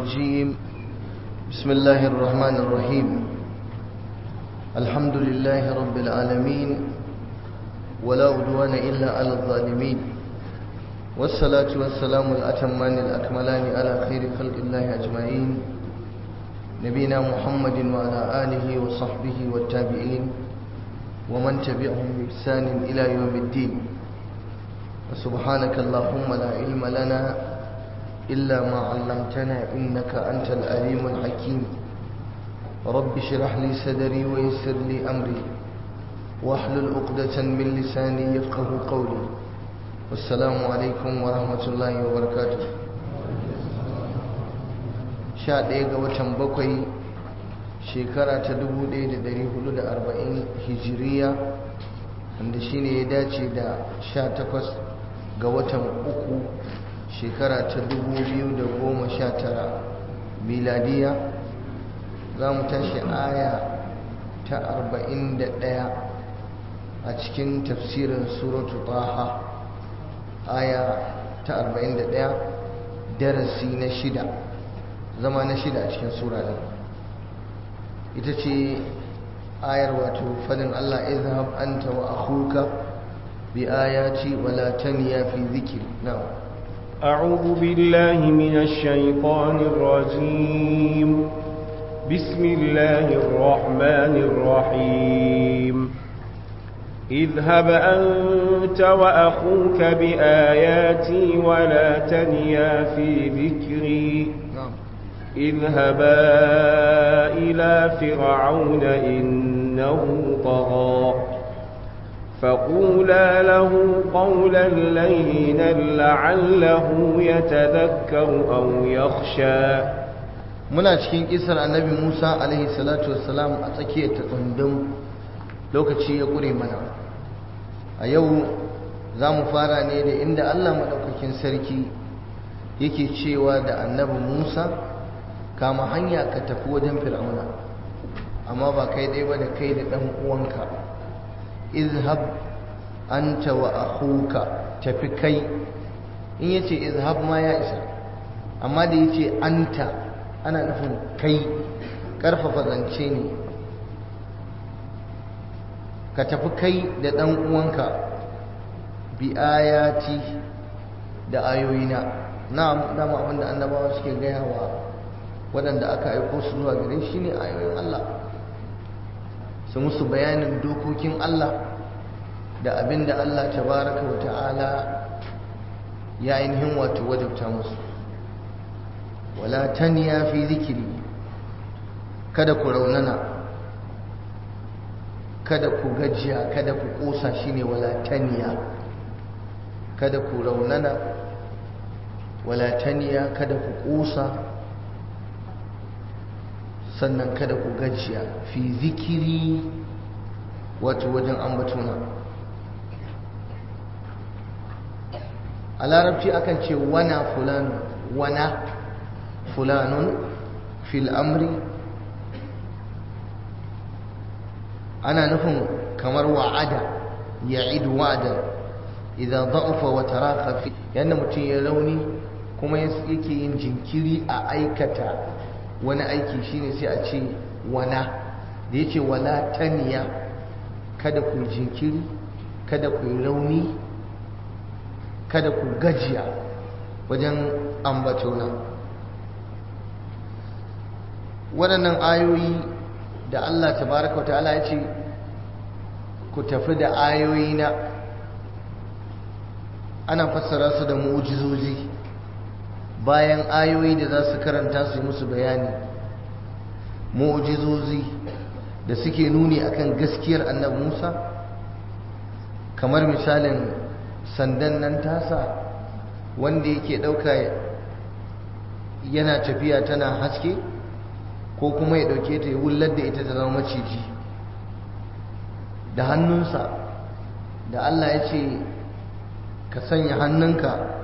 الرجيم بسم الله الرحمن الرحيم الحمد لله رب العالمين ولا عدوان إلا على الظالمين والصلاة والسلام الأتمان الأكملان على خير خلق الله أجمعين نبينا محمد وعلى آله وصحبه والتابعين ومن تبعهم بإحسان إلى يوم الدين وسبحانك اللهم لا علم لنا إلا ما علمتنا إنك أنت الأليم الحكيم رب اشرح لي صدري ويسر لي أمري واحلل عقدة من لساني يفقه قولي والسلام عليكم ورحمة الله وبركاته sha ɗaya ga watan bakwai shekara ta 1440 hijiriya wanda shine ya dace da sha takwas ga watan uku shekara ta 2019 miladiya za mu tashi aya ta 41 a cikin tafsirin suratu taha aya ta 41 darasi na shida zama na shida a cikin sura din ita ce ayar wato fadin Allah izhab anta wa akhuka bi ayati wa la taniya fi dhikri na'am أعوذ بالله من الشيطان الرجيم بسم الله الرحمن الرحيم اذهب أنت وأخوك بآياتي ولا تنيا في ذكري اذهبا إلى فرعون إنه طغى فقولا له قولا لينا لعله يتذكر أو يخشى muna cikin kisar annabi Musa alaihi salatu wassalam a tsakiyar ta tsundum lokaci ya ƙure mana a yau za mu fara ne da inda Allah maɗaukakin sarki yake cewa da annabi Musa kama hanya ka tafi wajen fir'auna amma ba kai ɗaya ba da kai da ɗan uwanka izhab anta wa akhuka tafi kai in yace izhab ma ya isa amma da yace anta ana nufin kai karfafa zance ne ka tafi kai da ɗan uwanka bi ayati da ayoyina na'am dama abinda annabawa suke gaya wa waɗanda aka aiko su zuwa gare shi ne ayoyin Allah su musu bayanin dokokin Allah da abin da Allah tabaraka wa ta'ala ya ainihin wato wajabta musu wala taniya fi zikiri kada ku raunana kada ku gajiya kada ku kosa shine wala taniya kada ku raunana wala taniya kada ku kosa sannan kada ku gajiya fi zikiri wato wajen ambatuna a larabci akan ce wana fulanu wana fulanun fil amri ana nufin kamar wa'ada ya'idu wa'ada idan da'ufa wa taraka fi yanda mutum ya rauni kuma yake yin jinkiri a aikata wani aiki shine sai a ce wana da yace wala taniya kada ku jinkiri kada ku rauni kada ku gajiya wajen ambatona waɗannan ayoyi da Allah tabaraka wa ta'ala ya ce ku tafi da ayoyi na ana fassara su da mu'ujizoji bayan ayoyi da za su karanta su yi musu bayani mu'ujizozi da suke nuni akan gaskiyar annabi Musa kamar misalin sandan nan tasa wanda yake ɗauka yana tafiya tana haske ko kuma ya ɗauke ta ya wullar da ita ta zama maciji da hannunsa da Allah ya ce ka sanya hannunka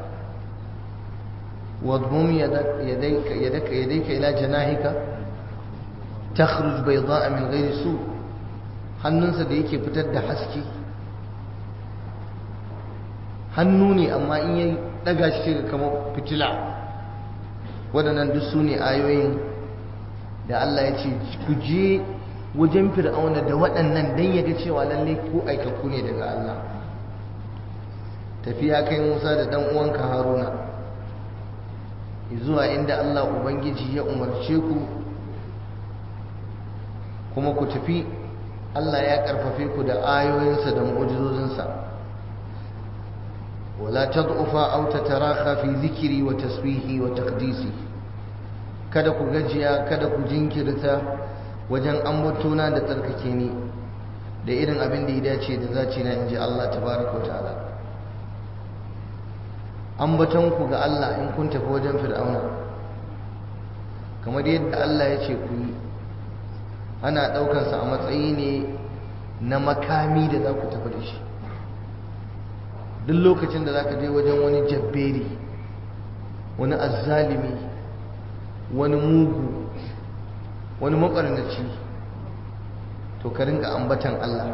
واضمم يديك يدك يديك إلى جناحك تخرج بيضاء من غير سوء hannunsa da yake fitar da haske hannu ne amma in ya daga shi ga kamar fitila waɗannan duk su ne ayoyin da Allah ya ce ku je wajen fir'auna da waɗannan don ya ga cewa lalle ku aikakku ne daga Allah tafiya kai Musa da ɗan uwanka Haruna zuwa inda Allah Ubangiji ya umarce ku kuma ku tafi Allah ya ƙarfafe ku da ayoyinsa da mu'ujizozinsa wala tad'ufa aw tatarakha fi dhikri wa tasbihi wa taqdisi kada ku gajiya kada ku jinkirta wajen ambatona da tsarkake ni da irin abin da ya dace da zaci na inji Allah tabaraka wa ta'ala ambaton ku ga Allah in kun tafi wajen fir'auna kamar yadda Allah ya ce ku yi ana ɗaukansa a matsayi ne na makami da za ku tafi da shi duk lokacin da za ka je wajen wani jabberi wani azzalimi wani mugu wani maɓarnaci to ka rinka ambatan Allah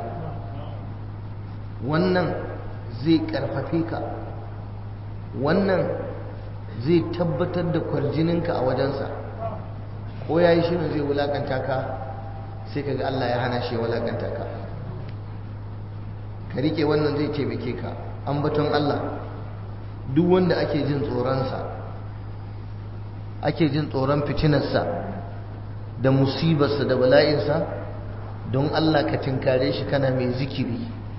wannan zai ƙarfafe ka wannan zai tabbatar da kwarjininka a wajensa ko ya yi shirin zai wulakanta ka sai ka ga Allah ya hana shi wulakanta ka ka rike wannan zai taimake ka ambaton Allah duk wanda ake jin tsoronsa ake jin tsoron fitinarsa da musibarsa da bala'insa don Allah ka tinkare shi kana mai zikiri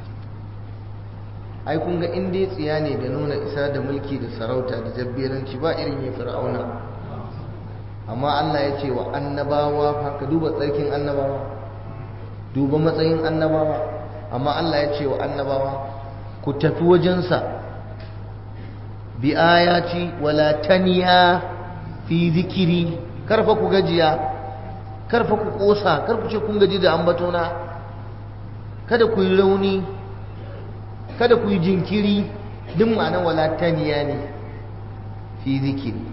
ai kun ga inda ya tsiya ne da nuna isa da mulki da sarauta da jabberanci ba irin ya fir'auna amma Allah ya ce wa annabawa fa ka duba tsarkin annabawa duba matsayin annabawa amma Allah ya ce wa annabawa ku tafi wajensa bi ayati wala taniya fi zikiri karfa ku gajiya karfa ku kosa kar ku ce kun gaji da ambatona kada ku yi rauni kada ku yi jinkiri duk ma'anar wala taniya ne fi zikiri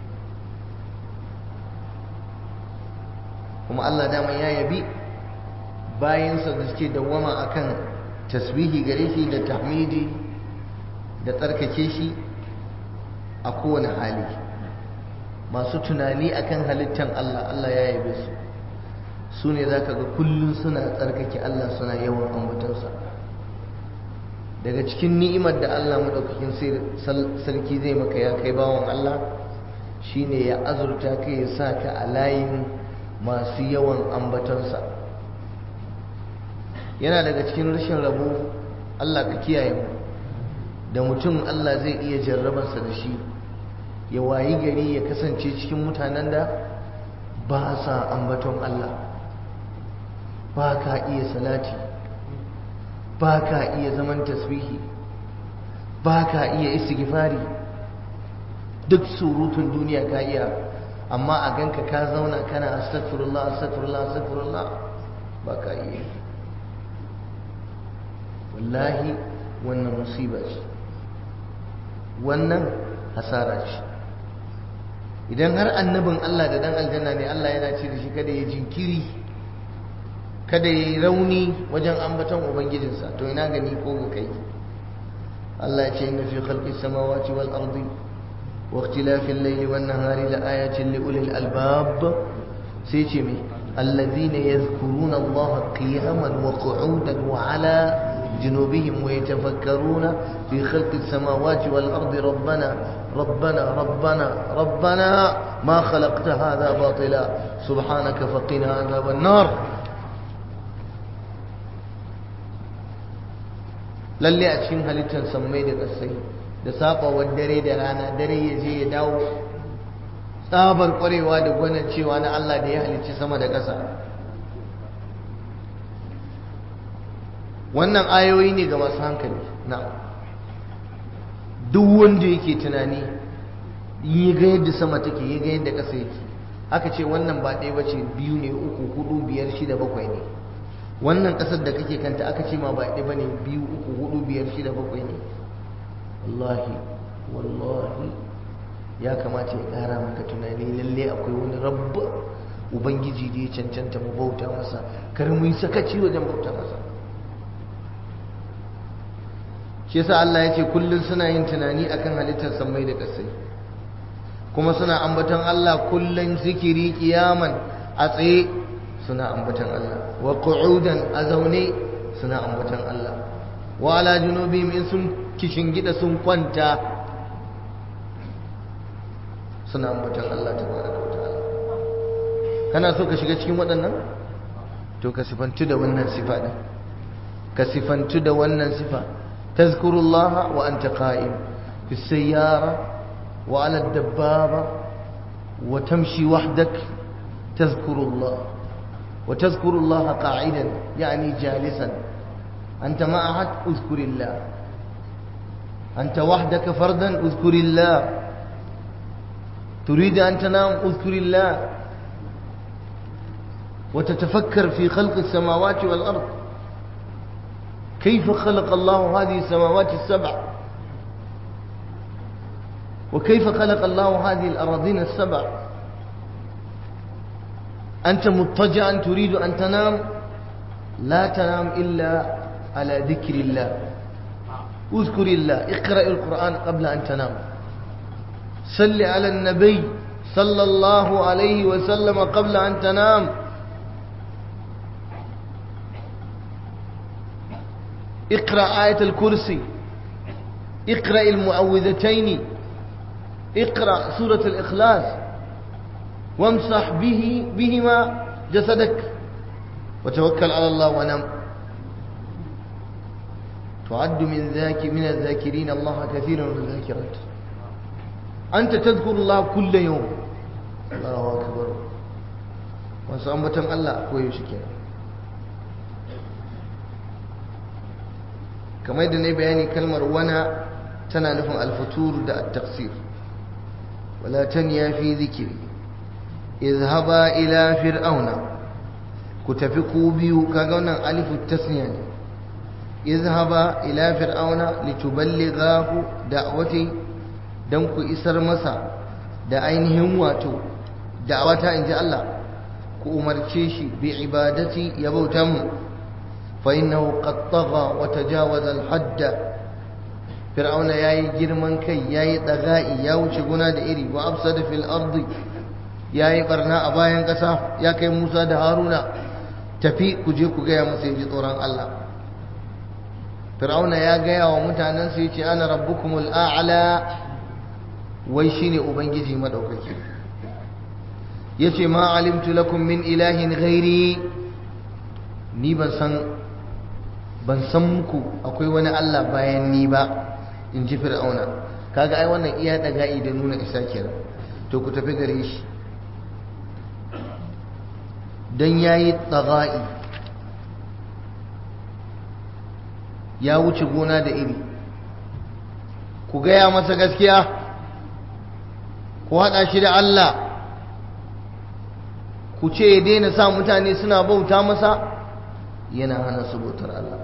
kuma Allah dama ya yabi bayansa da suke dawwama akan tasbihi gare shi da tahmidi da tsarkake shi a kowane hali masu tunani akan halittan Allah Allah ya yabe su su ne za ka ga kullum suna tsarkake Allah suna yawan ambatansa daga cikin ni'imar da Allah maɗaukakin sarki zai maka ya kai bawan Allah shine ya azurta ka ya sa ka a layin masu yawan ambatansa yana daga cikin rashin rabo Allah ka kiyaye mu da mutum Allah zai iya jarrabarsa da shi ya wayi gari ya kasance cikin mutanen da ba sa ambaton Allah ba ka iya salati ba ka iya zaman tasbihi ba ka iya istighfari duk surutun duniya ka iya amma a ganka ka zauna kana astaghfirullah astaghfirullah astaghfirullah ba ka iya wallahi wannan musiba ce wannan hasara ce idan har annabin Allah da dan aljanna ne Allah yana ce da shi kada ya jinkiri kada ya yi rauni wajen ambaton ubangijinsa to ina gani ko ga kai Allah ya ce inna fi khalqis samawati wal ardi wa ikhtilafil layli wan nahari la ayatin li ulil albab sai ce me alladhina yadhkuruna Allah qiyaman wa qu'udan wa ala جنوبهم ويتفكرون في خلق السماوات والأرض ربنا ربنا ربنا ربنا ما خلقت هذا باطلا سبحانك فقنا عذاب النار lalle a cikin halittar sammai da ƙasai da saƙawar dare da rana dare ya je ya dawo tsabar ƙwarewa da gwanin cewa na Allah da ya halicci sama da ƙasa wannan ayoyi ne ga masu hankali na duk wanda yake tunani yi ga yadda sama take yi ga yadda ƙasa yake aka ce wannan ba ɗaya bace biyu ne uku hudu biyar shida bakwai ne wannan ƙasar da kake kanta aka ce ma ba ɗaya bane biyu uku hudu biyar shida bakwai ne wallahi wallahi ya kamata ya ƙara maka tunani lalle akwai wani rabba ubangiji da ya cancanta mu bauta masa kar mu yi sakaci wajen bauta masa shi yasa Allah ya ce kullum suna yin tunani akan halittar sammai da ƙasai kuma suna ambaton Allah kullun zikiri kiyaman a tsaye suna ambaton Allah wa qu'udan a zaune suna ambaton Allah wa ala junubihim in sun kishingida sun kwanta suna ambaton Allah tabaraka wa ta'ala kana so ka shiga cikin waɗannan to ka sifantu da wannan sifa din ka sifantu da wannan sifa tazkurullah wa anta qa'im fi sayyara wa 'ala ad-dabbaba wa tamshi wahdak tazkurullah wa tazkurullah qa'idan yani jalisan anta ma ahad uzkurillah anta wahdaka fardan uzkurillah تريد أن تنام اذكر الله وتتفكر في خلق السماوات والأرض كيف خلق الله هذه السماوات السبع وكيف خلق الله هذه الأراضين السبع أنت مضطجعا تريد أن تنام لا تنام إلا على ذكر الله اذكر الله اقرأ القرآن قبل أن تنام صل على النبي صلى الله عليه وسلم قبل أن تنام اقرأ آية الكرسي اقرأ المعوذتين اقرأ سورة الإخلاص وامسح به بهما جسدك وتوكل على الله ونم تعد من ذاك من الذاكرين الله كثيرا من الذاكرات أنت تذكر الله كل يوم الله أكبر وسأمبتم الله كوي شكرا kamar yadda na bayani kalmar wana tana nufin alfutur da at-taqsir wala tanya fi dhikri izhaba ila fir'auna ku tafi ku biyu kaga wannan alifu tasniya ne izhaba ila fir'auna lituballighahu da'wati dan ku isar masa da ainihin wato da'awata inji Allah ku umarce shi bi ibadati ya bauta mu فإنه قد طغى وتجاوز الحد فرعون ياي جرمان كي ياي دغائي يا wuce guna da iri wa afsada fil ardi yayi barna a bayan kasa ya kai Musa da Haruna tafi ku je ku gaya masa ji tsoron Allah Fir'auna ya gaya wa mutanen su yace ana rabbukumul a'la wai shine ubangiji madaukaki yace ma alimtu lakum min ilahin ghairi ni ban san ban san muku akwai wani Allah bayan ni ba in ji fir'auna kaga ai wannan iya daga'i da nuna isa kenan to ku tafi gare shi dan yayi tsaga'i ya wuce gona da iri ku gaya masa gaskiya ku haɗa shi da Allah ku ce ya daina sa mutane suna bauta masa yana hana su bautar Allah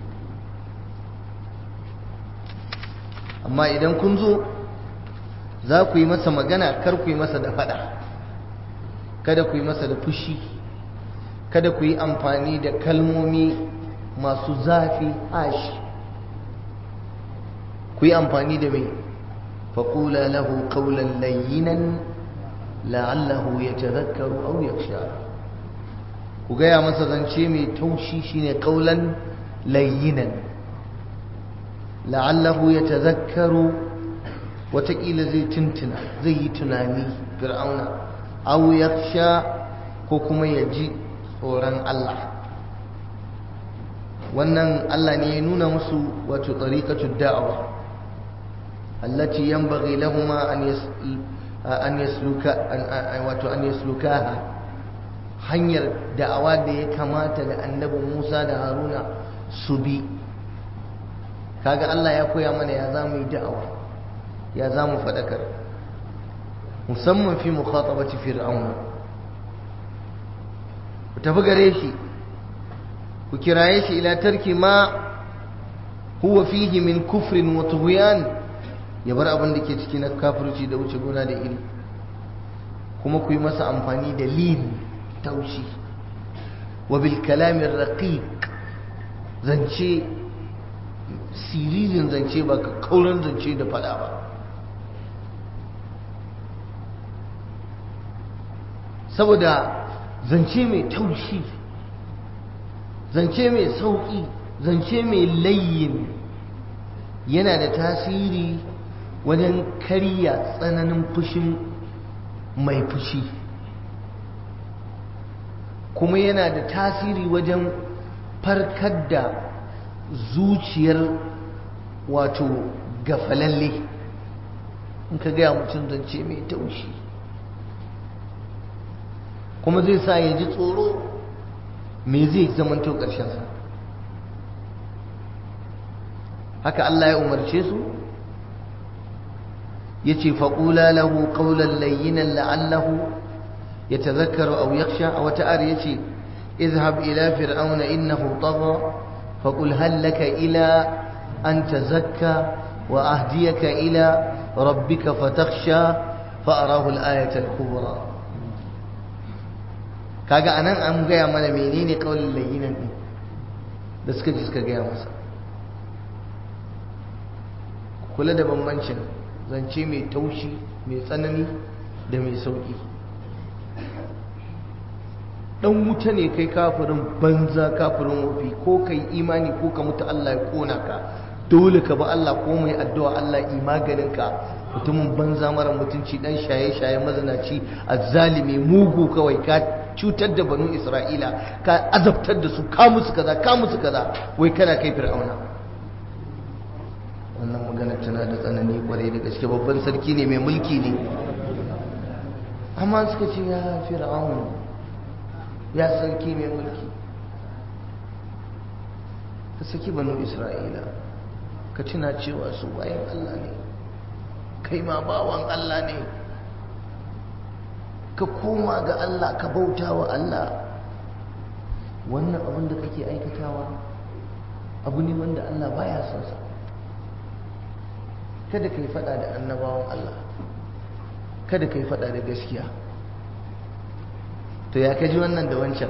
amma idan kun zo za ku yi masa magana kar ku yi masa da fada kada ku yi masa da fushi kada ku yi amfani da kalmomi masu zafi ashi ku yi amfani da mai faƙula lahu ƙaunar layyinan la'allahu ya tazakkaru au yaksha ku gaya masa zance mai taushi shine kaulan layyinan la'allahu ya tazakkaru watakila zai tuntuna zai yi tunani fir'auna aw yakhsha ko kuma ya ji tsoron Allah wannan Allah ne ya nuna musu wato tariqatud da'awa allati yanbaghi lahum an an yasluka wato an yaslukaha hanyar da'awa da ya kamata da annabi Musa da Haruna su bi kaga Allah ya koya mana ya za mu yi da'awa ya za mu faɗakar musamman fi mukhatabati fir'auna ku tafi gare shi ku kiraye shi ila tarki ma huwa fihi min kufrin wa tughyan ya bar abin da ke ciki na kafirci da wuce gona da iri kuma ku yi masa amfani da lin taushi wa bil kalamin raqiq zance siririn zance ba ka kauran zance da fada ba saboda zance mai taushi zance mai sauƙi zance mai layin yana da tasiri wajen karya tsananin fushin mai fushi kuma yana da tasiri wajen farkar da zuciyar wato gafalalle in ka gaya mutum zance mai taushi kuma zai sa ya ji tsoro me zai zamanto ƙarshensa haka Allah ya umarce su ya ce faƙula lahu ƙaunar layyinan la'allahu ya tazakkaru au yaksha a wata ar ya ce izhab ila fir'auna innahu tagha faqul hal laka ila an tazakka wa ahdiyaka ila rabbika fatakhsha fa arahu al-ayata al-kubra kaga anan an gaya mana menene qaulul layyinan din da suka ji suka gaya masa kula da bambancin zance mai taushi mai tsanani da mai sauki dan wuta ne kai kafirin banza kafirin wafi ko kai imani ko ka mutu Allah ya kona ka dole ka ba Allah ko mai addu'a Allah yi maganin ka mutumin banza mara mutunci dan shaye-shaye mazinaci azzalimi mugu kawai ka cutar da banu Isra'ila ka azabtar da su ka musu kaza ka musu kaza wai kana kai fir'auna wannan magana tana da tsanani kwarai da gaske babban sarki ne mai mulki ne amma suka ce ya fir'auna ya sarki mai mulki ka saki banu isra'ila ka tuna cewa su bayan allah ne kai ma bawan allah ne ka koma ga allah ka bauta wa allah wannan abin da kake aikatawa abu ne wanda allah baya son sa kada ka yi fada da annabawan allah kada ka yi fada da gaskiya to ya kaji wannan da wancan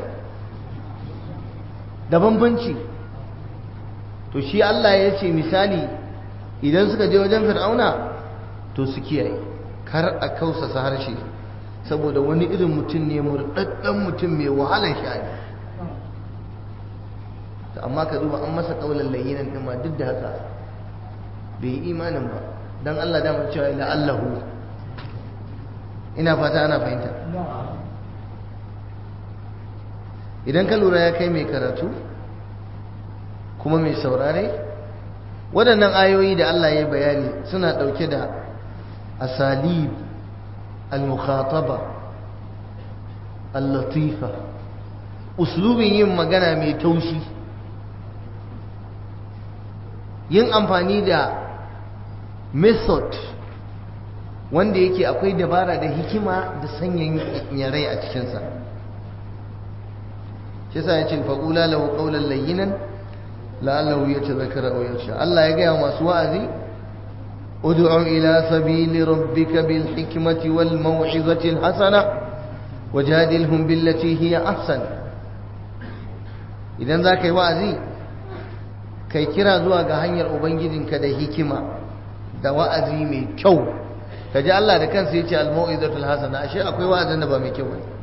da bambanci to shi Allah ya ce misali idan suka je wajen fir'auna to su kiyaye kar a kausasa harshe saboda wani irin mutum ne murɗaɗɗen mutum mai wahalar sha'ani to amma ka duba an masa ƙaunar layyinan ɗin ma duk da haka bai yi imanin ba don Allah damar cewa la'allahu ina fata ana fahimta idan ka lura ya kai mai karatu kuma mai saurare waɗannan ayoyi da Allah ya bayani suna ɗauke da asalib al-mukhataba al-latifa uslubin yin magana mai taushi yin amfani da method wanda yake akwai dabara da hikima da sanyin yarai a cikinsa shi sa ya ce faƙula lahu ƙaunar layyinan la'allahu ya ce zakara a yarsha Allah ya gaya masu wa'azi ud'u ila sabili rabbika bil hikmati wal maw'izati al hasana wajadilhum billati hiya ahsan idan za ka yi wa'azi kai kira zuwa ga hanyar ubangijinka da hikima da wa'azi mai kyau kaji Allah da kansa yace al maw'izatu al hasana ashe akwai wa'azin da ba mai kyau bane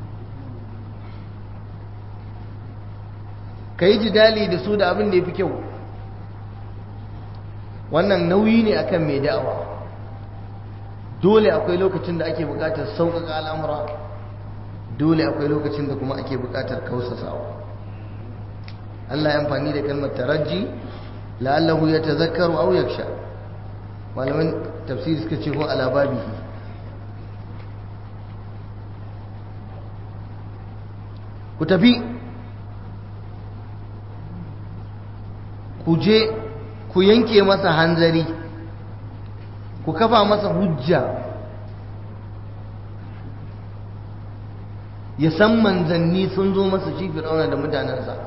ka yi jidali da su da abin da ya fi kyau wannan nauyi ne akan mai da'awa dole akwai lokacin da ake bukatar sauƙaƙa al'amura dole akwai lokacin da kuma ake bukatar kausasawa Allah ya amfani da kalmar taraji la'allahu ya tazakkaru aw yaksha malaman tafsiri suka ce ko ala babihi ku tafi ku je ku yanke masa hanzari ku kafa masa hujja ya san manzanni sun zo masa shi fir'auna da mutanensa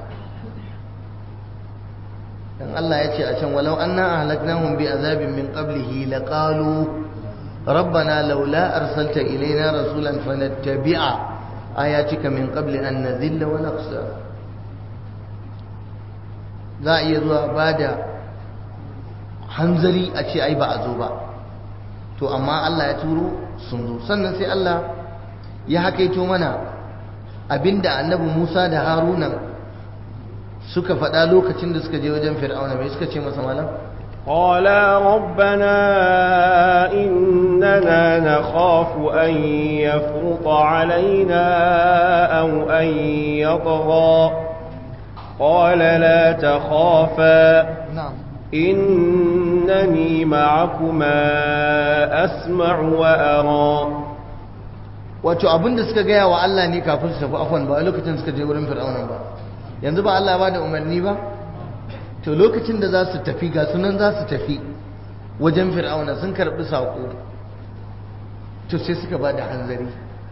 dan Allah ya ce a can walau anna ahlaknahum bi azabin min qablihi laqalu rabbana laula arsalta ilaina rasulan fanattabi'a ayatika min qabli an nadhilla wa naqsa za a iya zuwa ba da hanzari a ce ai ba a zo ba to amma Allah ya turo sun zo sannan sai Allah ya hakaito mana abinda annabi Musa da Haruna suka faɗa lokacin da suka je wajen Fir'auna mai suka ce masa malam قالا ربنا إننا نخاف أن يفرط علينا أو أن يطغى قال لا تخافا na'am إنني معكما أسمع وأرى wato abinda suka gaya wa Allah ne kafin su tafi afwan ba a lokacin suka je wurin Fir'auna ba yanzu ba Allah ba da umarni ba to lokacin da za su tafi ga sunan za su tafi wajen Fir'auna sun karbi sako to sai suka ba da hanzari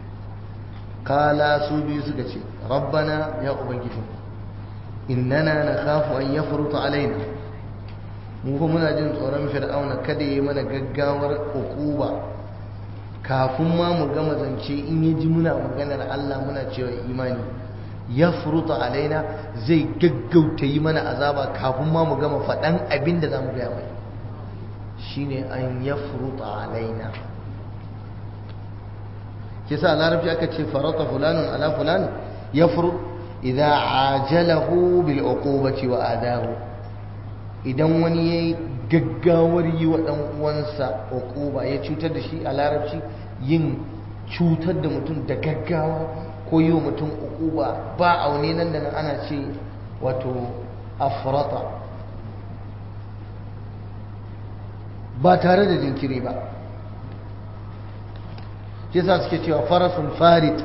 kala su biyu suka ce rabbana ya ubangiji innana nakhafu an yafruta alaina mu kuma muna jin tsoron fir'auna kada yi mana gaggawar ukuba kafin ma mu gama zance in ya ji muna maganar Allah muna cewa imani ya furuta alaina zai gaggauta yi mana azaba kafin ma mu gama faɗan abin da za mu gaya mai shine an ya furuta alaina kisa larabci aka ce farata fulanun ala fulan ya furu idan ajalahu bil uqubati wa adahu idan wani yayi gaggawar yi wa ɗan uwansa uquba ya cutar da shi a larabci yin cutar da mutum da gaggawa ko yi wa mutum uquba ba aune nan da nan ana ce wato afrata ba tare da jinkiri ba shi yasa suke cewa farasun farid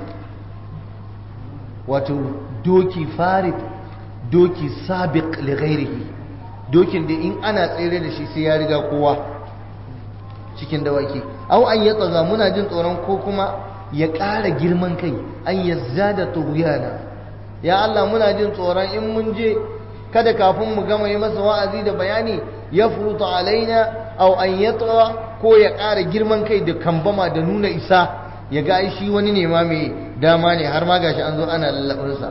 wato doki farid doki sabiq li ghairihi dokin da in ana tsere da shi sai ya riga kowa cikin dawaki au an ya tsaga muna jin tsoron ko kuma ya ƙara girman kai an ya zada tughyana ya Allah muna jin tsoron in mun je kada kafin mu gama yi masa wa'azi da bayani ya furuta alaina au an ya ko ya ƙara girman kai da kambama da nuna isa ya ga shi wani ne ma mai dama ne har ma gashi an zo ana lallabinsa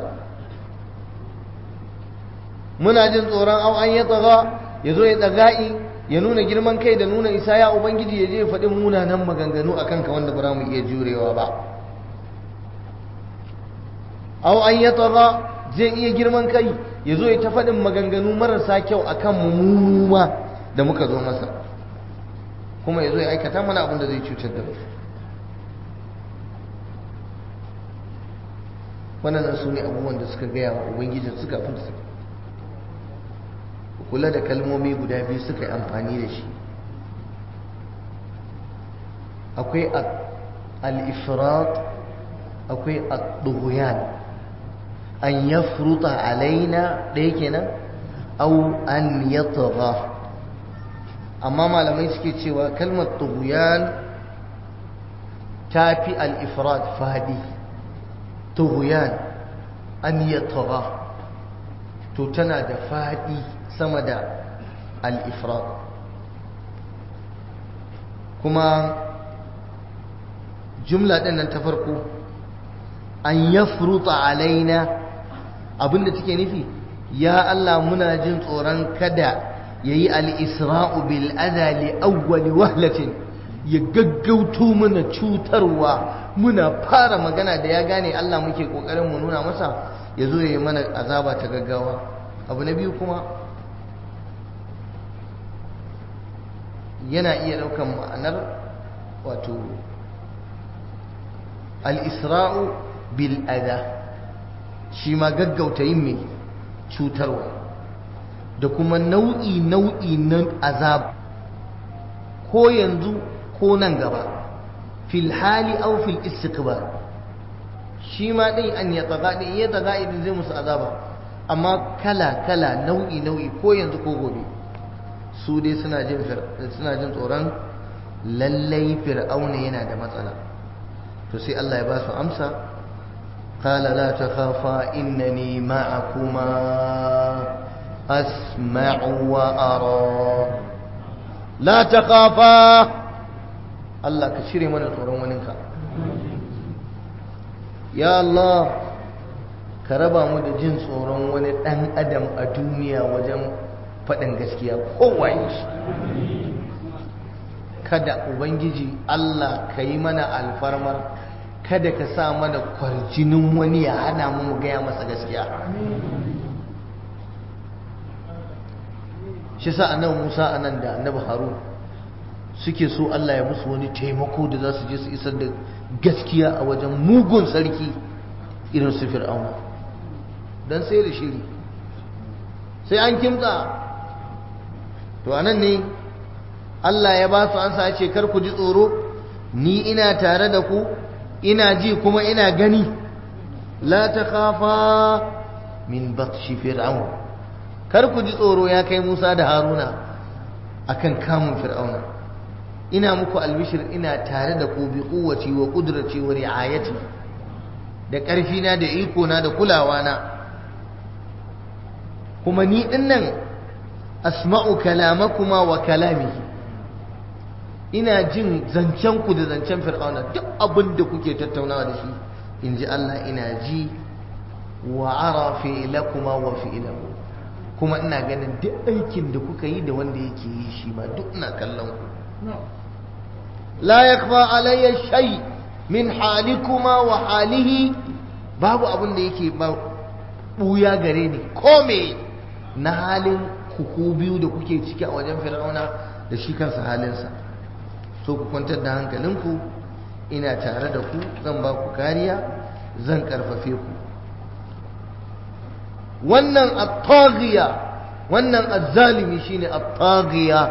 muna jin tsoron au an ya tsaga ya zo ya tsaga'i ya nuna girman kai da nuna isa ya ubangiji ya je ya faɗi munanan maganganu a kanka wanda ba mu iya jurewa ba au an ya tsaga zai iya girman kai ya zo ya ta faɗin maganganu marasa kyau a kan mummuma da muka zo masa kuma ya zo ya aikata mana abin da zai cutar da mu wannan su ne abubuwan da suka gaya wa ubangijin suka fi su kula da kalmomi guda biyu suka yi amfani da shi akwai al-ifrat akwai al-dughyan an yafruta alaina ɗaya kenan au an yatgha amma malamai suke cewa kalmar dughyan ta fi al-ifrat fadi dughyan an yatgha to tana da fadi sama da al-ifrat kuma jumla ɗin nan ta farko an yafruta alaina abinda take nufi ya Allah muna jin tsoron kada yayi al-isra'u bil adha li awwal wahlatin ya gaggauto mana cutarwa muna fara magana da ya gane Allah muke kokarin mu nuna masa yazo yayi mana azaba ta gaggawa abu na biyu kuma yana iya daukan ma'anar wato al-isra'u bil adha shi ma gaggauta yin mai cutarwa da kuma nau'i nau'i na azab ko yanzu ko nan gaba fil hali aw fil istiqbal shi ma dai an ya taga dai ya taga idan zai musu azaba amma kala kala nau'i nau'i ko yanzu ko gobe su dai suna jin suna jin tsoron lallai fir'auna yana da matsala to sai Allah ya ba su amsa قال لا تخافا إنني معكما أسمع وأرى لا تخافا الله كشري من القرآن وننك يا الله كربا مد جنس tsoron wani ɗan adam a duniya wajen faɗin gaskiya kowaye shi kada ubangiji Allah ka yi mana alfarmar kada ka sa mana kwarjinin wani ya hana mu mu gaya masa gaskiya shi sa annabi Musa anan da annabi Harun suke so Allah ya musu wani taimako da za su je su isar da gaskiya a wajen mugun sarki irin su fir'auna dan sai da shiri sai an kimtsa to anan ne Allah ya ba su ansa ya ce kar ku ji tsoro ni ina tare da ku ina ji kuma ina gani la takhafa min batshi fir'aun kar ku ji tsoro ya kai Musa da Haruna akan kamun fir'auna ina muku albishir ina tare da ku bi kuwaci wa kudraci wa ri'ayati da ƙarfi na da iko na da kulawa na kuma ni dinnan asma'u kalamakuma wa kalamihi ina jin zancen ku da zancen fir'auna duk abin da kuke tattaunawa da shi in ji Allah ina ji wa ara fi'lakuma wa fi'lahu kuma ina ganin duk aikin da kuka yi da wanda yake yi shi ma duk ina kallon ku la yakfa alayya shay min halikuma wa halihi babu abin da yake ba buya gare ni ko me na halin ku biyu da kuke ciki a wajen fir'auna da shi kansa halinsa so ku kwantar da hankalinku ina tare da ku zan ba ku kariya zan karfafe ku wannan at-taghiya wannan az-zalimi shine at-taghiya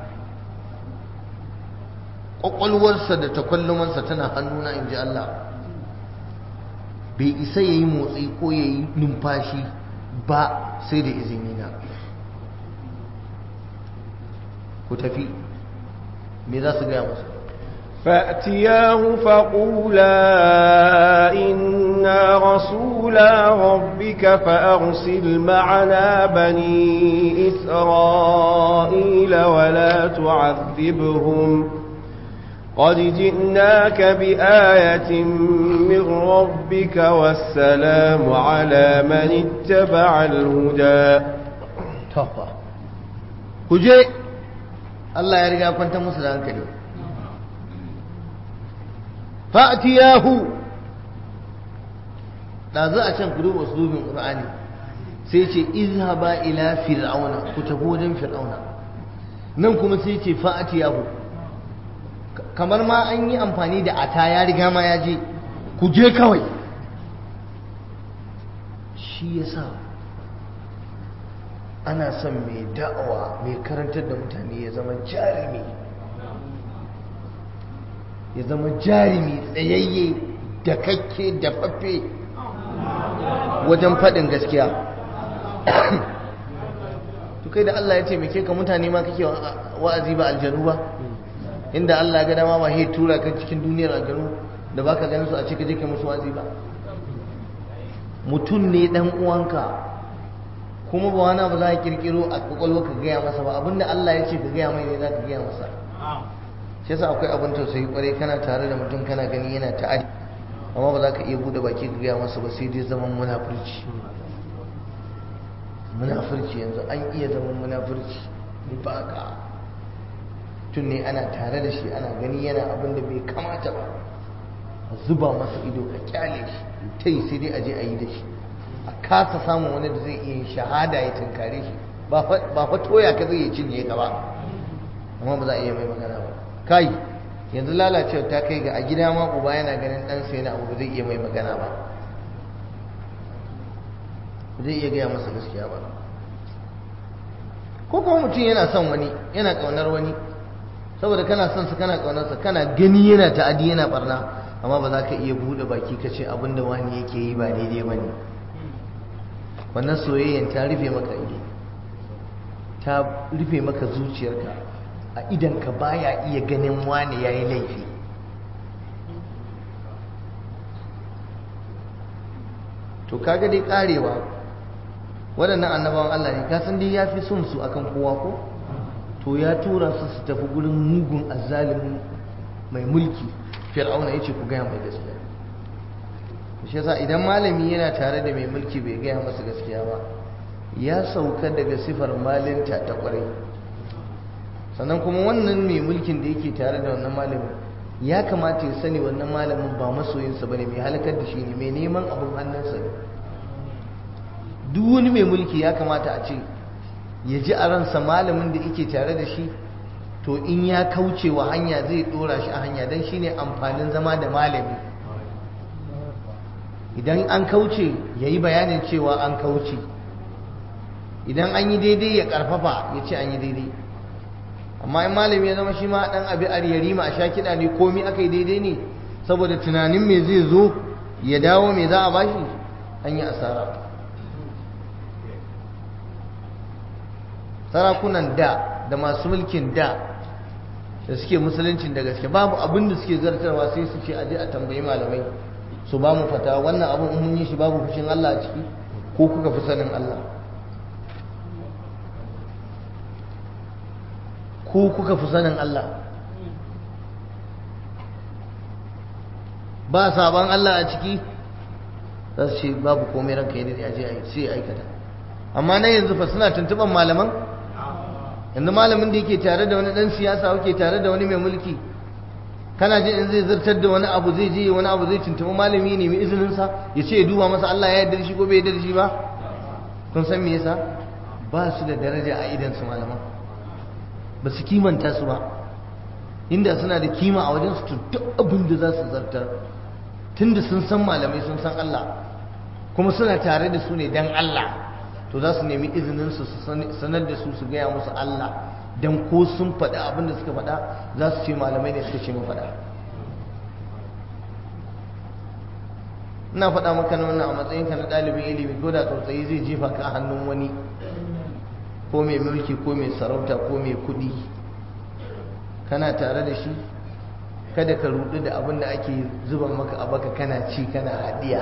kwakwalwarsa da takwallumansa tana hannuna in ji Allah bai isa ya yi motsi ko ya yi numfashi ba sai da izini na ku tafi me za su gaya masa فأتياه فقولا إنا رسولا ربك فأرسل معنا بني إسرائيل ولا تعذبهم قد جئناك بآية من ربك والسلام على من اتبع الهدى tafa ku je Allah ya riga kwanta musu da hankali fa'tiyahu da za a can ku duba uslubin qur'ani sai ce izhaba ila fir'auna ku tafi wajen fir'auna nan kuma sai ce fa'tiyahu kamar ma an yi amfani da ata ya riga ma ya je ku je kawai shi yasa ana son mai da'awa mai karantar da mutane ya zama jarumi ya zama jarumi tsayayye da kakke da fafe wajen faɗin gaskiya to kai da Allah ya taimake ka mutane ma kake wa'azi ba aljanu ba inda Allah ya ga dama ba he tura ka cikin duniyar aljanu da baka ganin su a ce ka je kai musu wa'azi ba mutum ne dan uwanka kuma ba wani abu za a kirkiro a kwakwalwa ka gaya masa ba abinda Allah ya ce ka gaya mai ne za ka gaya masa shi yasa akwai abin tausayi kwarai kana tare da mutum kana gani yana ta'adi amma ba za ka iya bude baki ka gaya masa ba sai dai zaman munafurci munafurci yanzu an iya zaman munafurci ni ba ka tun ne ana tare da shi ana gani yana abin da bai kamata ba a zuba masa ido ka kyale shi ta yi sai dai a je a yi da shi a kasa samun wani da zai iya shahada ya tunkare shi ba fa toya ka zai cinye ka ba amma ba za a iya mai magana ba kai yanzu lalacewa ta kai ga a gida ma uba yana ganin ɗansa yana abu ba zai iya mai magana ba ba zai iya gaya masa gaskiya ba ko kuma mutum yana son wani yana ƙaunar wani saboda kana son sa kana ƙaunarsa kana gani yana ta'adi yana barna amma ba za ka iya buɗe baki ka ce abin da wani yake yi ba daidai ba ne wannan soyayyen ta rufe maka ido ta rufe maka zuciyarka a idanka baya iya ganin wani ya yi laifi to kaga dai karewa waɗannan annabawan Allah ne kasan dai ya fi son su akan kowa ko to ya tura su su tafi gurin mugun azzalimin mai mulki fir'auna ya ce ku gaya mai gaskiya shi yasa idan malami yana tare da mai mulki bai gaya masa gaskiya ba ya sauka daga sifar malinta ta kwarai sannan kuma wannan mai mulkin da yake tare da wannan malamin ya kamata ya sani wannan malamin ba masoyinsa bane mai halakar da shi ne mai neman abin hannunsa ne duk wani mai mulki ya kamata a ce ya ji a ransa malamin da yake tare da shi to in ya kauce wa hanya zai dora shi a hanya don shi ne amfanin zama da malami idan an kauce ya yi bayanin cewa an kauce idan an yi daidai ya karfafa ya ce an yi daidai amma in malami ya zama shi ma dan abi aryari ma a sha kiɗa ne komi aka yi daidai ne saboda tunanin me zai zo ya dawo me za a bashi an yi asara sarakunan da da masu mulkin da da suke musuluncin da gaske babu abin da suke zartarwa sai su ce aje a tambayi malamai su ba mu fata wannan abin in mun yi shi babu fushin Allah a ciki ko kuka fi sanin Allah ko kuka fi sanin Allah ba sabon Allah a ciki za su ce babu komai ranka yi da aje a yi sai aikata amma na yanzu fa suna tuntuban malaman yanzu malamin da yake tare da wani dan siyasa yake tare da wani mai mulki kana jin in zai zartar da wani abu zai je wani abu zai tuntuɓi malami ne mai izinin sa ya ce ya duba masa Allah ya yarda da shi ko bai yarda da shi ba kun san me yasa ba su da daraja a idan su malaman ba su kimanta su ba inda suna da kima a wajen su to duk abin da za su zartar tunda sun san malamai sun san Allah kuma suna tare da su ne dan Allah to za su nemi izinin su sanar da su su gaya musu Allah dan ko sun faɗi abin da suka faɗa za su ce malamai ne suka ce mu faɗa ina faɗa maka na wannan a matsayinka na ɗalibin ilimi ko da tsautsayi zai jefa ka a hannun wani ko mai mulki ko mai sarauta ko mai kuɗi kana tare da shi kada ka rudu da abin da ake zuba maka a baka kana ci kana hadiya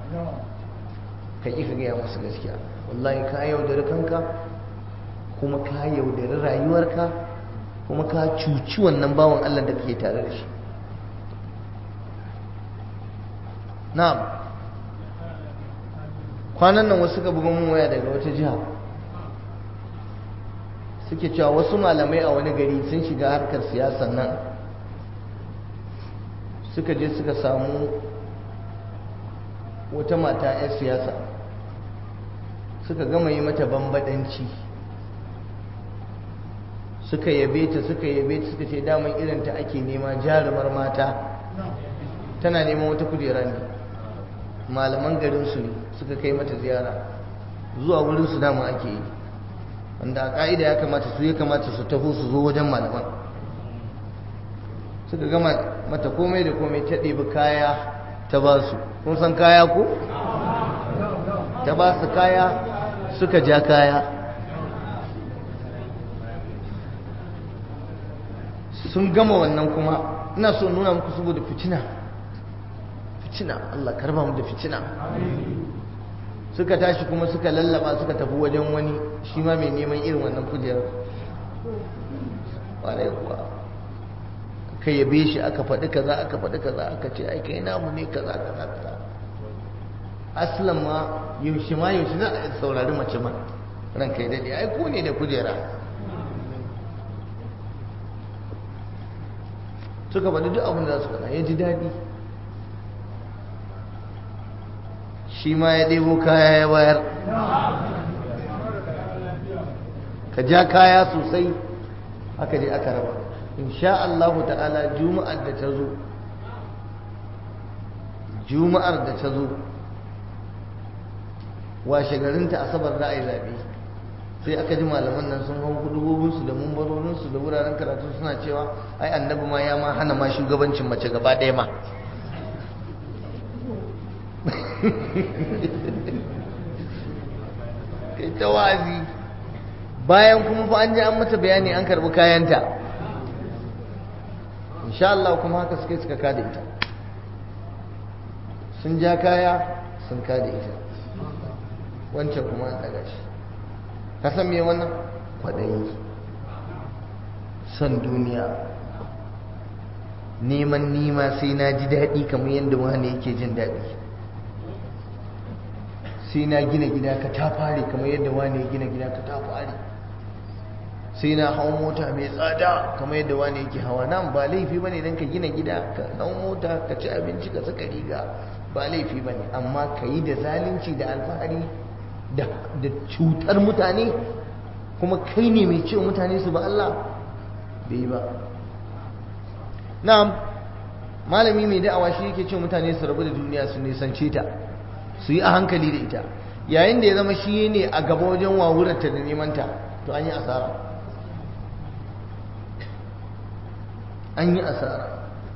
ka ƙi ka gaya masu gaskiya wallahi ka yaudari kanka kuma ka yaudari rayuwarka kuma ka cuci wannan bawan Allah da kake tare da shi na'am kwanan nan wasu ka buga mun waya daga wata jiha suke cewa wasu malamai a wani gari sun shiga harkar siyasan nan suka je suka samu wata mata 'yar siyasa suka gama yi mata bambadanci suka yabe ta suka yabe ta suka ce daman irinta ake nema jarumar mata tana neman wata kujera ne malaman garinsu ne suka kai mata ziyara zuwa wurinsu dama ake yi wanda a ka'ida ya kamata su ya kamata su taho su zo wajen malaman suka gama mata komai da komai ta ɗebi kaya ta ba su kun san kaya ko? ta ba su kaya suka ja kaya sun gama wannan kuma ina so nuna muku saboda fitina fitina Allah karba mu da fitina suka tashi kuma suka lallaba suka tafi wajen wani shi ma mai neman irin wannan kujerar ƙwarai kuwa aka yabe shi aka faɗi kaza aka faɗi kaza aka ce ai kai namu ne kaza kaza kaza aslan ma yaushe ma yaushe za a saurari mace ma ran kai daɗe ai ko ne da kujera suka faɗi duk abin da za su faɗa ya ji daɗi shi ma ya ɗebo kaya ya bayar ka ja kaya sosai aka je aka raba insha Allah ta'ala juma'ar da ta zo juma'ar da ta zo washe garinta asabar za a yi zaɓe sai aka ji malaman nan sun hau hudubobinsu da mumbarorinsu da wuraren karatu suna cewa ai annabi ma ya ma hana ma shugabancin mace gaba ɗaya ma kai ta wazi bayan kuma fa an ji an mata bayani an karɓi kayanta insha Allah kuma haka suka suka kada ita sun ja kaya sun kada ita wancan kuma an daga shi ka san me wannan kwaɗayi son duniya neman nima sai na ji daɗi kamar yadda wani yake jin daɗi sai na gina gida ka ta fare kamar yadda wani ya gina gida ka ta fare sai na hau mota mai tsada kamar yadda wani yake hawa nan ba laifi ba ne don ka gina gida ka hau mota ka ci abinci ka saka riga ba laifi ba ne amma ka yi da zalunci da alfahari da cutar mutane kuma kai ne mai cewa mutane su ba Allah bai ba na'am malami mai da'awa shi yake cewa mutane su rabu da duniya su nisance ta su yi a hankali da ita yayin da ya zama shi ne a gaba wajen wawurarta da nemanta to an yi asara an yi asara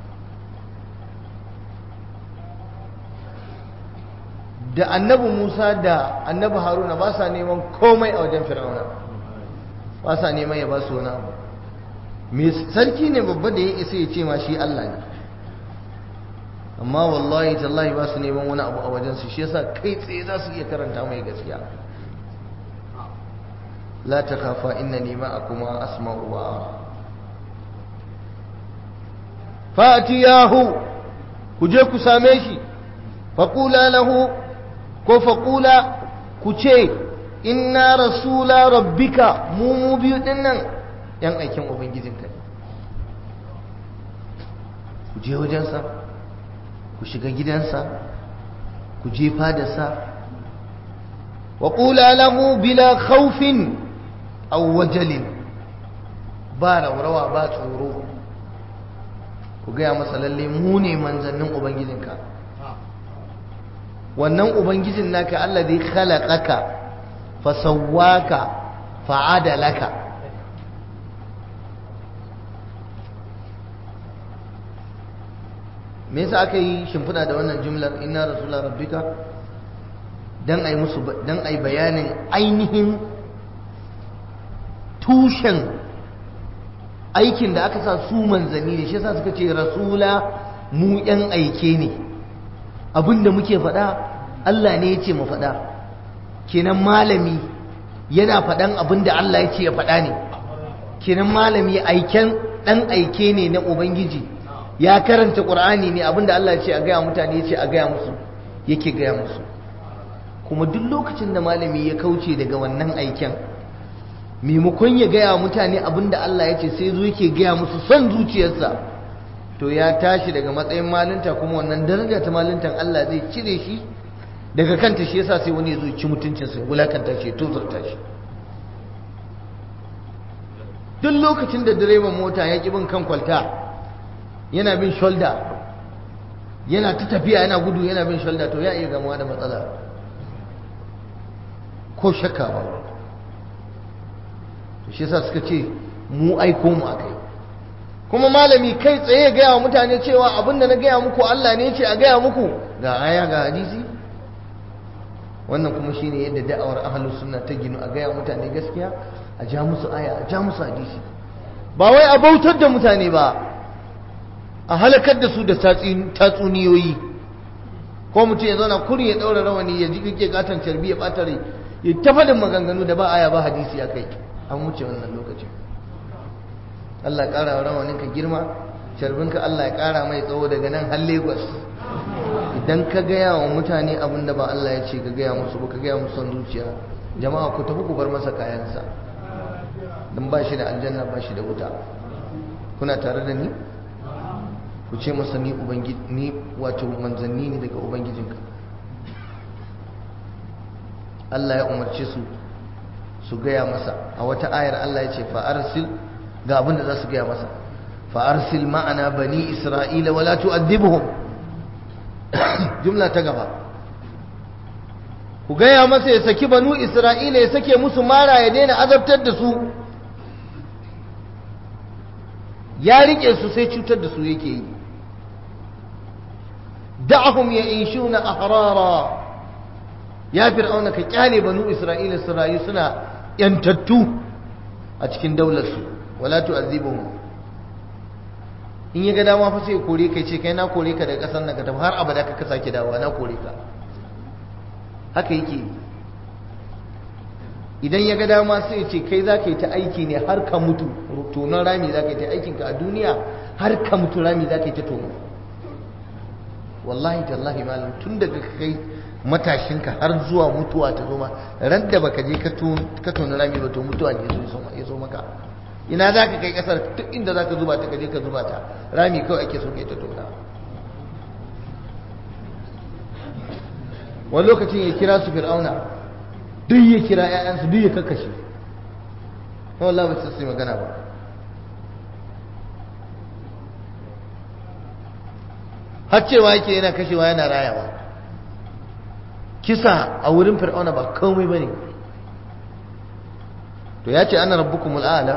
da annabi musa da annabi haruna ba sa neman komai a wajen fir'auna ba sa neman ya ba su wani abu mai sarki ne babba da ya isa ya ce ma shi allah ne amma wallahi tallahi ba su neman wani abu a wajensu shi yasa kai tsaye za su iya karanta mai gaskiya la ta kafa inna nima a kuma asma'u wa fatiyahu ku je ku same shi faƙula lahu ko faƙula ku ce inna rasula rabbika mu mu biyu ɗin nan ‘yan aikin ubangijinka ne ku je wajensa ku shiga gidansa ku je fadarsa wa ƙula lahu bila khawfin aw wajalin ba raurawa ba tsoro ku gaya masa lalle mu ne manzannin ubangijinka wannan ubangijin naka Allah zai khalaqaka fa sawwaka fa adalaka me yasa aka yi shimfiɗa da wannan jumlar inna rasula rabbika dan ai musu dan ai bayanin ainihin tushen aikin da aka sa su manzanni ne shi yasa suka ce rasula mu yan aike ne abinda muke faɗa Allah ne ya ce mu faɗa kenan malami yana faɗan abinda Allah ya ce ya faɗa ne kenan malami aiken ɗan aike ne na ubangiji ya karanta ƙur'ani ne abinda Allah ya ce a gaya mutane ya ce a gaya musu yake gaya musu kuma duk lokacin da malami ya kauce daga wannan aiken maimakon ya gaya mutane abinda Allah ya ce sai zo yake gaya musu son zuciyarsa to ya tashi daga matsayin malinta kuma wannan daraja ta malintan Allah zai cire shi daga kanta shi yasa sai wani ya zo ci mutuncinsa ya wulakanta shi ya tozarta shi duk lokacin da direban mota ya ƙi bin kan kwalta yana bin shoulder yana ta tafiya yana gudu yana bin shoulder to ya iya gamuwa da matsala ko shakka ba to shi yasa suka ce mu aiko mu akai kuma malami kai tsaye gaya wa mutane cewa abinda na gaya muku Allah ne ce a gaya muku ga aya ga hadisi wannan kuma shine yadda da'awar ahlus sunna ta ginu a gaya mutane gaskiya a ja musu aya a ja musu hadisi ba wai a bautar da mutane ba a halakar da su da tatsuniyoyi ko mutum ya zauna kuri ya daura rawani ya ji kike katon carbi ya bata rai ya tafadin maganganu da ba aya ba hadisi a kai an wuce wannan lokacin Allah ƙara wa rawaninka girma carbinka Allah ya ƙara mai tsawo daga nan har Lagos idan ka gaya wa mutane abin da ba Allah ya ce ka gaya musu ba ka gaya musu son zuciya jama'a ku tafi ku bar masa kayansa don ba shi da aljanna ba shi da wuta kuna tare da ni ku ce masa ni ubangiji ni wato manzanni ne daga ubangijinka Allah ya umarce su su gaya masa a wata ayar Allah ya ce fa arsil ga abin da za su gaya masa fa'arsil ma'ana bani isra'ila wala tu'addibuhum jumla ta gaba ku gaya masa ya saki banu isra'ila ya sake musu mara ya daina azabtar da su ya rike su sai cutar da su yake yi da'ahum ya ishuna ahrara ya fir'auna ka kyale banu isra'ila su rayu suna yantattu a cikin daular su wala tu'azibuhum in ya ga dama fa sai kore kai ce kai na kore ka daga kasar nan ka tafi har abada ka sake dawowa na kore ka haka yake idan ya ga dama sai ya ce kai za ka yi ta aiki ne har ka mutu tonon rami za ka yi ta aikinka a duniya har ka mutu rami za ka yi ta tono wallahi tallahi malam tun daga kai matashinka har zuwa mutuwa ta zo ma ran da baka je ka tona rami ba to mutuwa ne ya zo maka ina za ka kai kasar duk inda za ka zuba ta kaje ka zuba ta rami kawai ake so kai ta tona wani lokacin ya kira su fir'auna duk ya kira 'ya'yansu duk ya kakkashe wallah ba su magana ba har cewa yake yana kashewa yana rayawa kisa a wurin fir'auna ba komai bane to ya ce ana rabbukumul a'la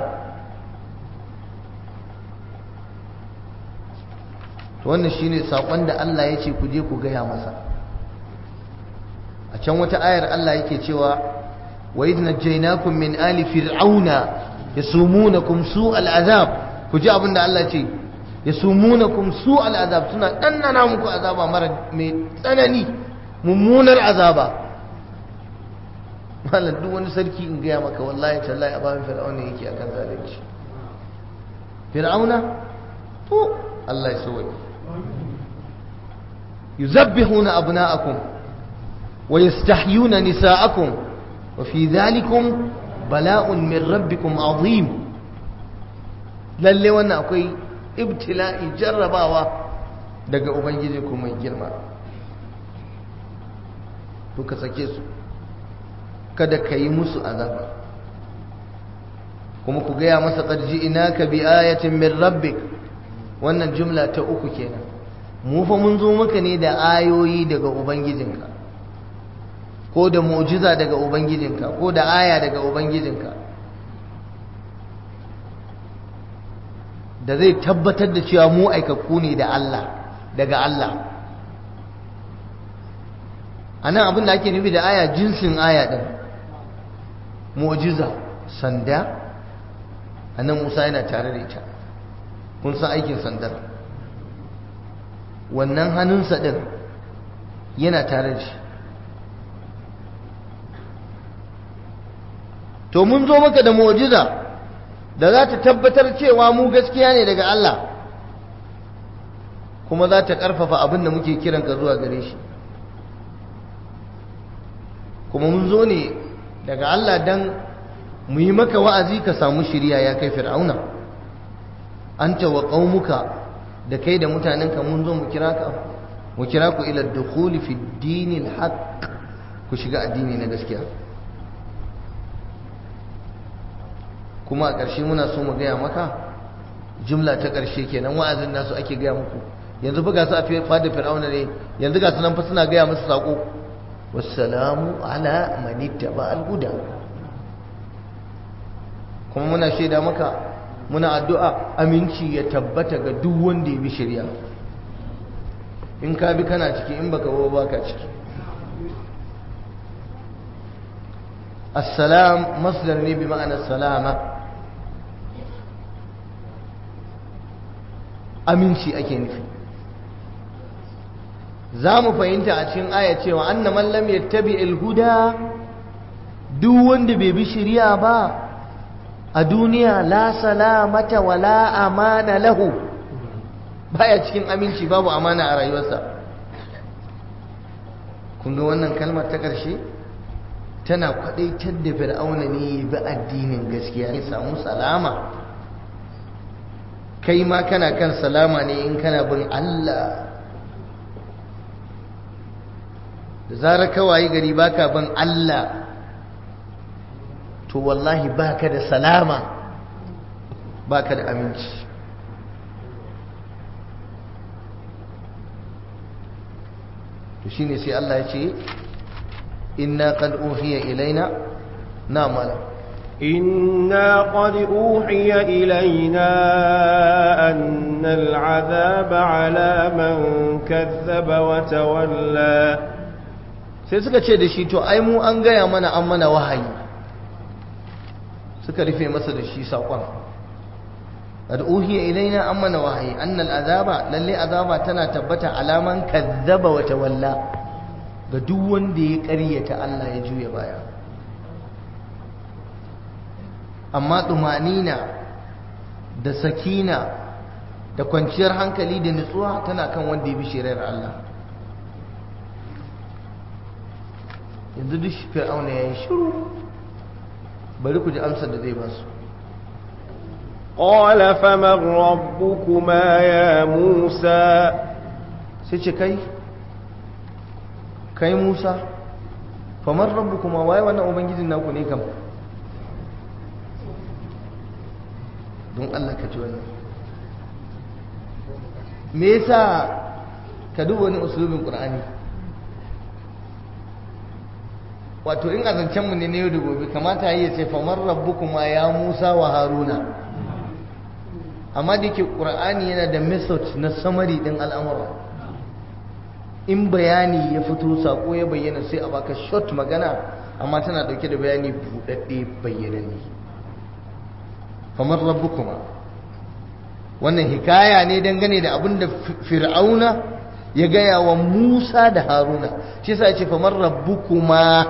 to wannan shine sakon da Allah ya ce ku je ku gaya masa a can wata ayar Allah yake cewa wa idh najaynakum min ali fir'auna yasumunakum su'al azab ku ji abin da Allah ce yasumunakum su'al azab suna dannana muku azaba mara mai tsanani mummunar azaba malam duk wani sarki in gaya maka wallahi tallahi a bayan fir'auna yake akan zalunci fir'auna to Allah ya sauke yuzabbihuna abna'akum wa yastahyuna nisa'akum wa fi dhalikum bala'un min rabbikum azim lalle wannan akwai ibtila'i jarrabawa daga ubangiji ku mai girma to ka sake su kada ka yi musu azaba kuma ku gaya masa ƙarji ina ka bi ayatin min rabbik wannan jumla ta uku kenan mu fa mun zo maka ne da ayoyi daga ubangijinka ko da mu'jiza daga ubangijinka ko da aya daga ubangijinka da zai tabbatar da cewa mu aikakku ne da Allah daga Allah anan abin da ake nufi da aya jinsin aya din mu'jiza sanda annan Musa yana tare da ita kun san aikin sandar wannan hannunsa din yana tare da shi to mun zo maka da mu'jiza da za ta tabbatar cewa mu gaskiya ne daga Allah kuma za ta ƙarfafa abin da muke kiranka zuwa gare shi kuma mun zo ne daga Allah don mu yi maka wa'azi ka samu shirya ya kai fir'auna an wa qaumuka da kai da mutanenka mun zo mu kira ka mu kira ku ila dukhuli fi dinil haqq ku shiga addini na gaskiya kuma a ƙarshe muna so mu gaya maka jumla ta ƙarshe kenan wa'azin nasu ake gaya muku yanzu buga su a fada fir'auna ne yanzu ga sunan fa suna gaya musu sako wassalamu ala man ittaba al-huda kuma muna shaida maka muna addu'a aminci ya tabbata ga duk wanda ya bi shari'a in ka bi kana ciki in baka ba baka ciki assalam masdar ne bi ma'anar salama aminci ake nufi za mu fahimta a cikin aya cewa anna man lam yattabi al-huda duk wanda bai bi shari'a ba a duniya la salamata wala amana lahu baya cikin aminci babu amana a rayuwarsa kun ga wannan kalmar ta ƙarshe tana kwadaitar da fir'auna ne ya bi addinin gaskiya ya samu salama kai ma kana kan salama ne in kana bin Allah da zarar kawai gari baka bin Allah to wallahi baka da salama baka da aminci to shine sai Allah ya ce inna qad uhiya ilaina na mala إنا قد أوحي إلينا أن العذاب على من كذب وتولى sai suka ce da shi to ai mu an gaya mana an mana wahayi suka rufe masa da shi saƙon qad uhiya ilaina an mana wahayi annal azaba lalle azaba tana tabbata alaman kazzaba wa tawalla ga duk wanda ya ƙaryata Allah ya juya baya amma tumanina da sakina da kwanciyar hankali da nutsuwa tana kan wanda ya bi shari'ar Allah yanzu duk fir'auna ya yi shiru bari ku ji amsar da zai ba su قال فمن ربكما يا موسى sai ce kai kai musa famar rabu kuma waye wannan ubangijin naku ne kam don allah ka ci wannan me yasa ka duba wani usulubin ƙur'ani wato in azancenmu ne na yau da gobe kamata yi ya ce famar rabu kuma ya musa wa haruna amma da yake ƙur'ani yana da method na samari ɗin al'amura in bayani ya fito sako ya bayyana sai a baka short magana amma tana dauke da bayani budadde bayyananne kamar rabbukuma wannan hikaya ne dangane da abin da fir'auna ya gaya wa Musa da Haruna shi yasa yace famar rabbukuma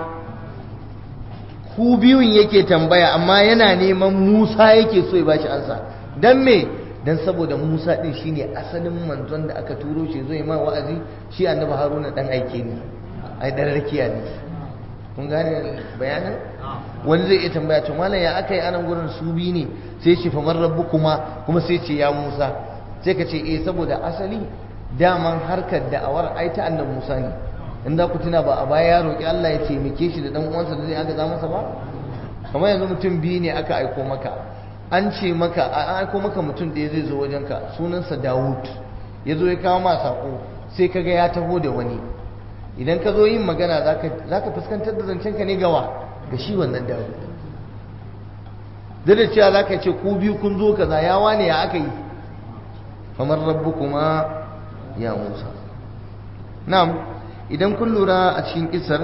ku biyun yake tambaya amma yana neman Musa yake so ya bashi ansa dan me dan saboda Musa din shine asalin manzon da aka turo shi zai ma wa'azi shi annabi Haruna dan aike ne ai dan rakiya ne kun gane bayanin wani zai iya tambaya to mallam ya akai anan gurin su bi ne sai ce fa man rabbukuma kuma sai ce ya Musa sai ka ce eh saboda asali daman harkar da'awar ai ta annabi Musa ne in za ku tuna ba a baya ya roki Allah ya taimake shi da dan uwansa da zai aka za masa ba kamar yanzu mutum biyu ne aka aiko maka an ce maka an aiko maka mutum da zai zo wajenka sunansa Dawud ya zo ya kawo ma sako sai kaga ya taho da wani idan ka zo yin magana za ka fuskantar da zancenka ne gawa ga shi wannan Dawud duk da cewa za ka ce ku biyu kun zo kaza ya wane ya aka yi kamar rabbu kuma ya musa na'am idan kun lura a cikin kisar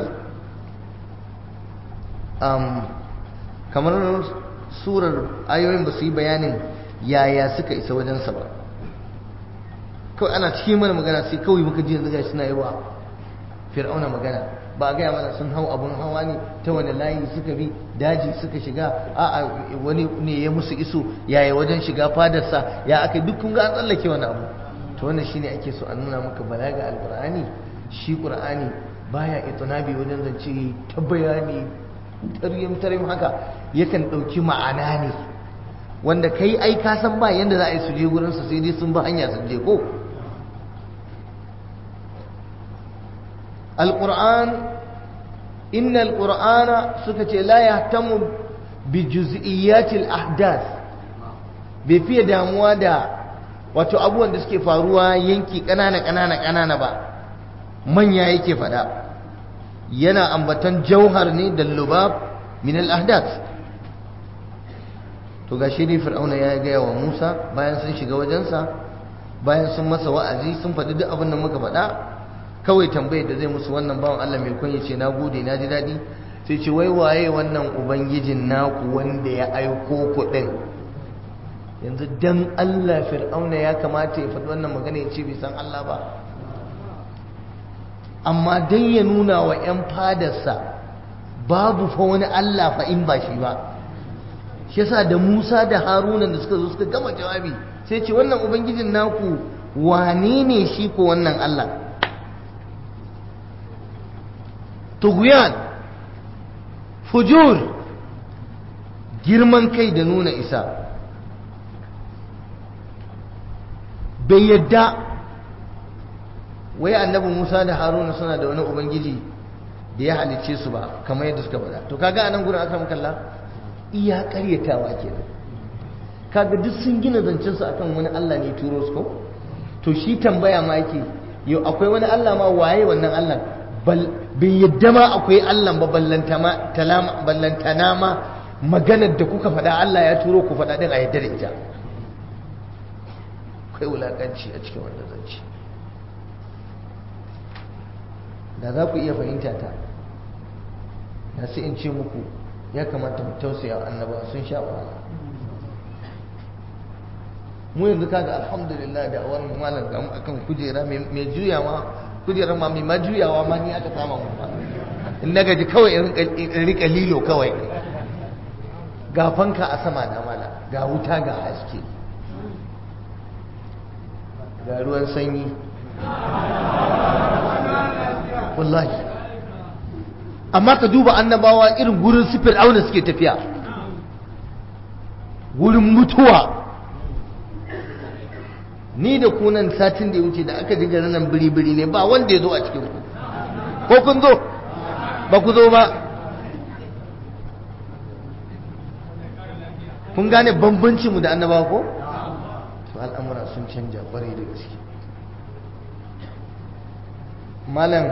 kamar surar ayoyin ba su yi bayanin yaya suka isa wajensa ba kawai ana cikin mana magana sai kawai muka ji yanzu gashi suna yi wa fir'auna magana ba a gaya mana sun hau abun hawa ne ta wani layi suka bi daji suka shiga a'a wani ne ya musu iso yaya wajen shiga fadarsa ya aka duk kun ga an tsallake wani abu to wannan shine ake so a nuna maka balaga alqur'ani shi qur'ani baya itinabi wajen zance ta bayani taryim taryim haka yakan dauki ma'ana ne wanda kai ai ka san ba yanda za a yi su je gurin sa sai dai sun bi hanya sun je ko القرآن إن القرآن سكت لا يهتم بجزئيات الأحداث بفي damuwa da wato abubuwan da suke faruwa yanki ƙanana ƙanana ƙanana ba manya yake faɗa yana ambatan jauhar ne da lubab min al-ahdath to gashi ne fir'auna ya gaya wa Musa bayan sun shiga wajensa bayan sun masa wa'azi sun faɗi duk abin da muka faɗa kawai tambayar da zai musu wannan bawan Allah mai kunya ce na gode na ji daɗi sai ce wai waye wannan ubangijin naku wanda ya aiko ku ɗin yanzu dan Allah fir'auna ya kamata ya faɗi wannan magana ya ce bai san Allah ba amma dan ya nuna wa 'yan fadarsa babu fa wani Allah fa in ba shi ba shi yasa da Musa da Haruna da suka zo suka gama jawabi sai ce wannan ubangijin naku wane ne shi ko wannan Allah tughyan fujur girman kai da nuna isa bai yadda wai annabi Musa da Haruna suna da wani ubangiji da ya halicce su ba kamar yadda suka faɗa to kaga anan gurin aka kalla iya ƙaryatawa kenan kaga duk sun gina zancen su akan wani Allah ne turo su ko to shi tambaya ma yake yau akwai wani Allah ma waye wannan Allah bai yadda ma akwai Allah ba ballantana ma maganar da kuka faɗa Allah ya turo ku faɗa ɗin a yadda da ita akwai wulaƙanci a cikin wanda zance da za ku iya fahimta ta da sai in ce muku ya kamata mu tausaya wa annaba sun sha wahala mu yanzu kaga alhamdulillah da awar malam ga mu akan kujera mai juyawa kujerar ma mai majuyawa ma ni aka sama mu ba in na gaji kawai in rika lilo kawai ga fanka a sama na mala ga wuta ga haske ga ruwan sanyi wallahi amma ka duba annabawa irin gurin sifir auna suke tafiya wurin mutuwa ni da kunan satin da ya wuce da aka ji garin nan biri-biri ne ba wanda ya zo a cikin ku ko kun zo ba ku zo ba kun gane bambancinmu da annaba ko to al'amura sun canja kwarai da gaske malam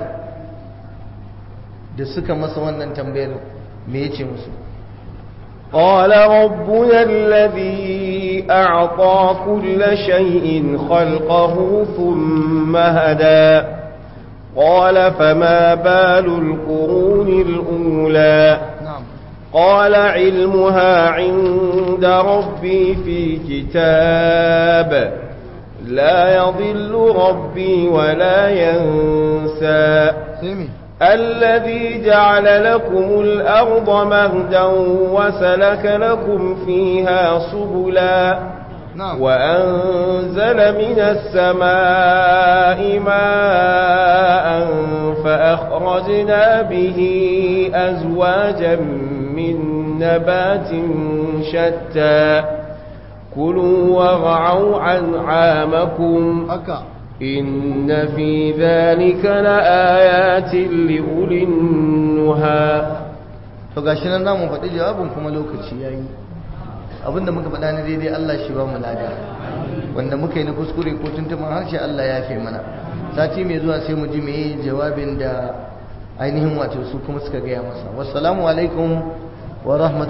da suka masa wannan tambayar me yace musu قال ربنا الذي أعطى كل شيء خلقه ثم هدى قال فما بال القرون الأولى na'am قال علمها عند ربي في كتاب لا يضل ربي ولا ينسى sai me الذي جعل لكم الأرض مهدا وسلك لكم فيها سبلا na'am وأنزل من السماء ماء فأخرجنا به أزواجا من نبات شتى كلوا وارعوا أنعامكم haka إن في ذلك لآيات لأولي النهى to gashi nan zamu faɗi jawabin kuma lokaci yayi abinda muka faɗa na daidai Allah shi ba mu lada wanda muka yi na kuskure ko tuntuman harshe Allah ya fi mana sati mai zuwa sai mu ji meye jawabin da ainihin wato su kuma suka gaya masa wassalamu alaikum wa rahmatullahi